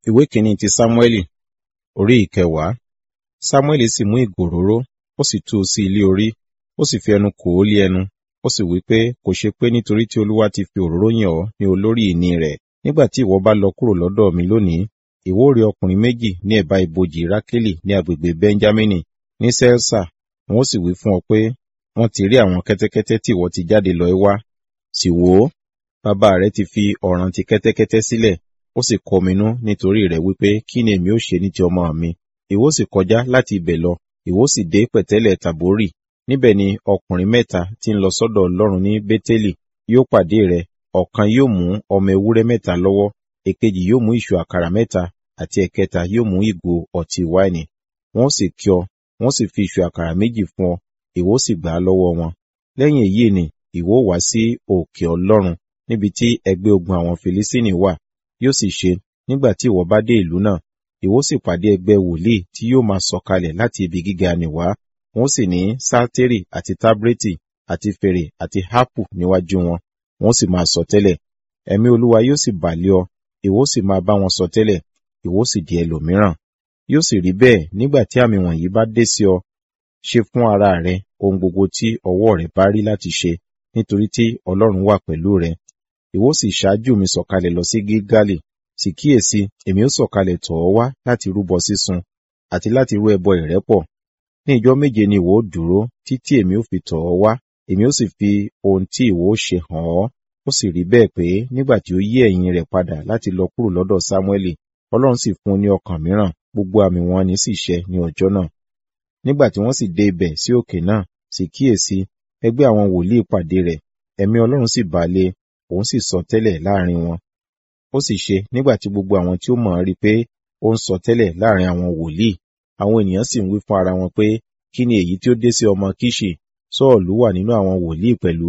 ìwé kìíní ti sámúẹ́lì orí ìkẹwàá sámúẹ́lì sì mú ìgò òróró ó sì tú u sí ilé orí ó sì fi ẹnu kò ó lé ẹnu ó sì wí pé kò ṣe pé nítorí tí olúwa ti fi òróró yàn ọ́ ní olórí ìní rẹ̀ nígbà tí ìwọ bá lọ kúrò lọ́dọ̀ mi lónìí ìwọ ó rí ọkùnrin méjì ní ẹ̀bá ibojì rákélì ní agbègbè benjamini ní sẹ́lsà wọn ó sì wí fún ọ pé wọ́n ti rí àwọn kẹ́tẹ́kẹ́tẹ́ tí ìwọ ti jáde lọ wá sì wò ó bàbá rẹ ti fi ọ̀ràn ti kẹ́tẹ́kẹ́tẹ́ sílẹ̀ ó sì kọminú nítorí rẹ̀ wípé kí ni èmi ó ṣe ní ti ọmọ mi ìwọ sì kọjá láti ibẹ̀ lọ ìwọ sì dé pẹ̀tẹ́lẹ̀ tàbórì níbẹ̀ ni ọkùnrin mẹ́ta tí ń lọ sọ́dọ̀ ọlọ́run ní bétélì yóò pàdé rẹ̀ ọ̀kan yóò mú ọmọ ewúrẹ́ mẹ́ta lọ́wọ́ èkejì yóò mú ìṣù àkàrà mẹ́ta àti ẹ̀kẹta yóò mú ìgò ọtí wáìnì wọ́n sì kí ọ wọ́n sì fi ìṣù àkàrà méjì fún ọ ìwọ sì gbà á lọ́wọ́ wọn lẹ́yìn èyí ni ìwọ wá sí òkè ọlọ́run níbi tí ẹgbẹ́ ogun àwọn filisini wà yóò sì ṣe nígbà tí ìwọ bá dé ìlú náà ìwọ sì pàdé ẹgbẹ́ wòlíì tí yóò máa sọ̀kalẹ̀ láti ibi gíga nìwá wọn sì ní sátérì àti tábrétì àti fèrè àti hápù níwájú wọn wọn sì máa sọ tẹ́lẹ̀ ẹ̀mí olúwa yóò sì bà lé ọ ìwọ sì máa bá wọn sọ tẹ́lẹ̀ ìwọ sì di ẹlòmíràn yóò sì rí bẹ́ẹ̀ nígbà tí àmì wọ̀nyí bá dé sí ọ ṣe fún ara rẹ ohun gbogbo tí ọwọ́ rẹ bá rí láti ṣe nítorí tí ọlọ́run wà pẹ̀lú rẹ ìwọ sì ṣáájú mi sọ̀kalẹ̀ lọ sí gígálì sì kíyèsí èmi ó sọ̀kalẹ̀ tọ̀ ọ́ wá láti rúbọ sísun àti láti rú ẹbọ ìrẹ́pọ̀ ní ìjọ méje ni ìwọ ó dúró títí èmi ó fi tọ̀ ọ́ wá èmi ó sì fi ohun tí ìwọ ó ṣe hàn ọ́ ó sì rí bẹ́ẹ̀ pé nígbà tí ó yí ẹ̀yìn rẹ̀ padà láti lọ kúrò lọ́dọ̀ sámúẹ́lì ọlọ́run sì fún un ní ọkàn mìíràn gbogbo àmì wọn ni sì ṣẹ ní ọjọ́ náà nígbà tí wọ́n sì dé ibẹ̀ sí òkè náà sì kíyèsí ẹgbẹ́ àwọn wòlíì pàdé rẹ̀ ẹ̀mí ọlọ́run sì bà lé òun sì sọ tẹ́lẹ̀ láàrin wọn ó sì ṣe nígbà tí gbogbo àwọn tí ó mọ̀ rí pé ó ń sọ tẹ́lẹ̀ láàrin àwọn wòlíì àwọn ènìyàn sì ń wí fún ara wọn pé kí ni èyí tí ó dé sí ọmọ kíṣì sọ́ọ̀lù wà nínú àwọn wòlíì pẹ̀lú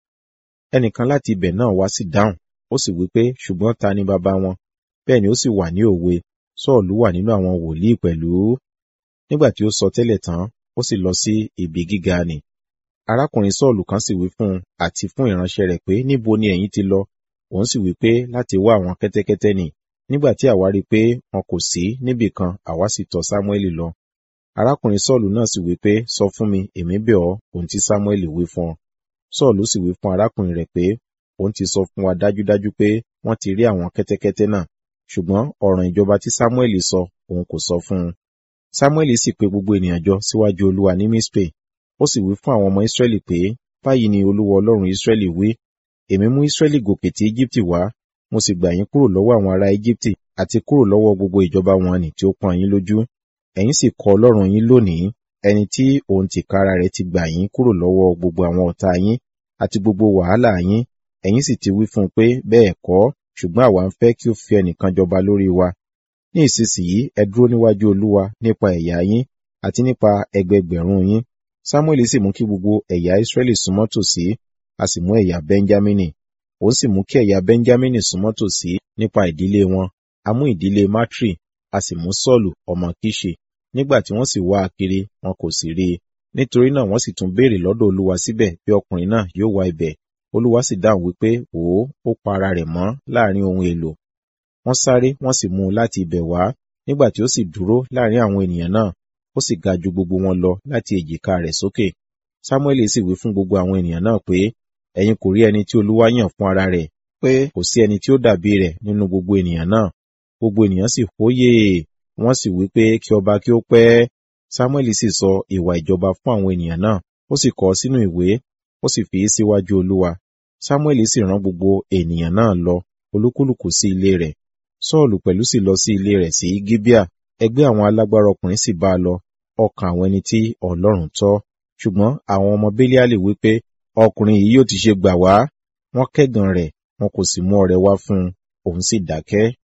ẹnìkan láti ibẹ̀ náà wá sí dáhùn ó sì wí pé ṣùgbọ́n ta ni bàbá wọn bẹ́ẹ̀ ni ó sì wà ní òwe sọ́ọ̀lù wà nínú àwọn wòlíì pẹ̀lú nígbà tí ó sọ tẹ́lẹ̀ tán ó sì lọ sí ibi gíga nì arákùnrin sọ́ọ̀lù kan sì wí fún un àti fún ìránṣẹ́ rẹ̀ pé níbo ni ẹ̀yin ti lọ òun sì wí pé láti wá àwọn kẹ́tẹ́kẹ́tẹ́ nì nígbà tí àwa rí pé wọn kò sí níbì kan àwa sì tọ̀ sámúẹ́lì lọ arákùnrin sọ́ọ̀lù náà sì wí pé sọ fún mi èmi bẹ̀ ọ́ ohun tí sámúẹ́lì wí fún ọ sọ́ọ̀lù sì wí fún arákùnrin rẹ̀ pé òun ti sọ fún wa dájúdájú pé wọ́n ti rí àwọn kẹ́tẹ́kẹ́tẹ́ náà ṣùgbọ́n ọ̀ràn ìjọba tí sámúẹ́lì sọ òun kò sọ fún un sámúẹ́lì sì pe gbogbo ènìyàn jọ síwájú olúwa ní mispe ó sì wí fún àwọn ọmọ ìsírẹ́lì pé báyìí ni olúwa ọlọ́run ìsírẹ́lì wí èmi mú ìsírẹ́lì gòkè tí íjíbítì wá mo sì gbà yín kúrò lọ́wọ́ àwọn ará íjíbítì àti kúrò lọ́wọ́ gbogbo ìjọba wọn nì tí ó pọ́n yín lójú ẹ̀yin sì kọ̀ ọlọ́run yín lónìí ẹni tí òun tìkára rẹ̀ ti gbà yín kúrò lọ́wọ́ gbogbo àwọn ọ̀tá yín àti gbogbo wàhálà yín ẹ̀yin sì ti wí fún un pé bẹ́ẹ̀ kọ́ ṣùgbọ́n àwa ń fẹ́ kí ó fi ẹnìkan jọba lórí wa ní ìsinsìnyí ẹ dúró níwájú olúwa nípa ẹ̀yà yín àti nípa ẹgbẹgbẹ̀rún yín samuel sì mú kí gbogbo ẹ̀yà israẹli súnmọ́ tòsí a sì mú ẹ̀yà benjamini òun sì mú kí ẹ̀yà benjamini súnmọ́ tòsí nípa ìdílé wọn a mú ìdílé matri a sì mú sọ́ọ̀lù ọmọ kíṣe nígbà tí wọ́n sì wá a kiri wọn kò sì rí i nítorí náà wọ́n sì tún béèrè lọ́dọ̀ olúwa síbẹ̀ bí ọkùnrin náà yóò wá ibẹ̀ olúwa sì dáhùn wípé wò ó ó pa ara rẹ̀ mọ́ láàrin ohun èlò wọ́n sáré wọ́n sì mú un láti ibẹ̀ wá nígbà tí ó sì dúró láàrin àwọn ènìyàn náà ó sì ga ju gbogbo wọn lọ láti èjìká rẹ̀ sókè samuel sì wí fún gbogbo àwọn ènìyàn náà pé ẹ̀yin kò rí ẹni tí olúwa yàn fún ara rẹ̀ pé kò sí ẹni tí ó dàbí rẹ̀ nínú gbogbo ènìyàn náà gbogbo ènìyàn sì hóyè wọ́n sì wí pé kí ọba kí ó pẹ́ samuel sì sọ ìwà ìjọba fún àwọn ènìyàn náà ó sì kọ sínú ìwé ó sì fi í síwájú olúwa samuel sì rán gbogbo ènìyàn náà lọ olúkúlùkù sí ilé rẹ̀ sọ́ọ̀lù pẹ̀lú sì lọ sí ilé rẹ̀ sí gíbíà ẹgbẹ́ àwọn alágbára ọkùnrin sì bá a lọ ọkàn àwọn ẹni tí ọlọ́run tọ́ ṣùgbọ́n àwọn ọmọ bẹ́líálì wí pé ọkùnrin yìí yóò ti ṣe gbà wá wọ́n kẹ́gàn rẹ̀ wọn kò sì mú ọrẹ wá fún un òun sì dákẹ́